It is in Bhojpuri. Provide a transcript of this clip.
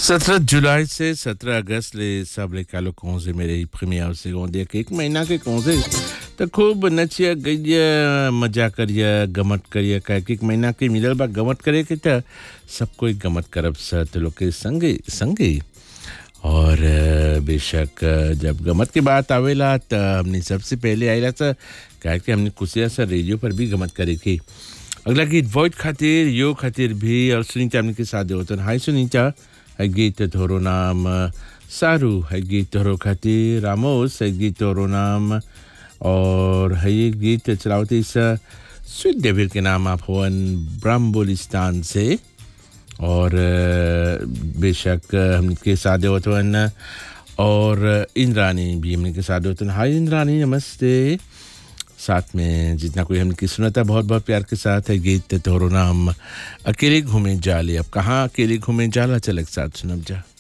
सत्रह जुलाई से सत्रह अगस्त ले सब ले कालो कौन से मेरे प्रीमियर से कौन दिया कि एक महीना के कौन से तो खूब नचिया गइया मजा करिया गमत करिया कह के एक महीना के मिलल बा गमत करे के त सब कोई गमत करब स तो लोग के संगे संगे और अ, बेशक अ, जब गमत की बात आवेला त हमने सबसे पहले आएला सा कह के हमने कुसिया सा रेडियो पर भी गमत करे की अगला गीत वॉइड खातिर यो खातिर भी और सुनीता हमने के साथ होतन हाय सुनीता है गीत तोरो नाम सारू है गीत तोरो खातिर रामोस है गीत तोरो नाम और है ये गीत चलावती इस स्वीट डेविल के नाम आप होवन ब्राह्मबोलिस्तान से और अ, बेशक अ, हमके साथ होतवन और इंद्रानी भी हमने के साथ होतन हाय इंद्रानी नमस्ते साथ में जितना कोई हमने सुना था बहुत बहुत प्यार के साथ है गीत तोरो नाम अकेले घूमे जाले अब कहाँ अकेले घूमे जाला चल एक साथ सुनब जा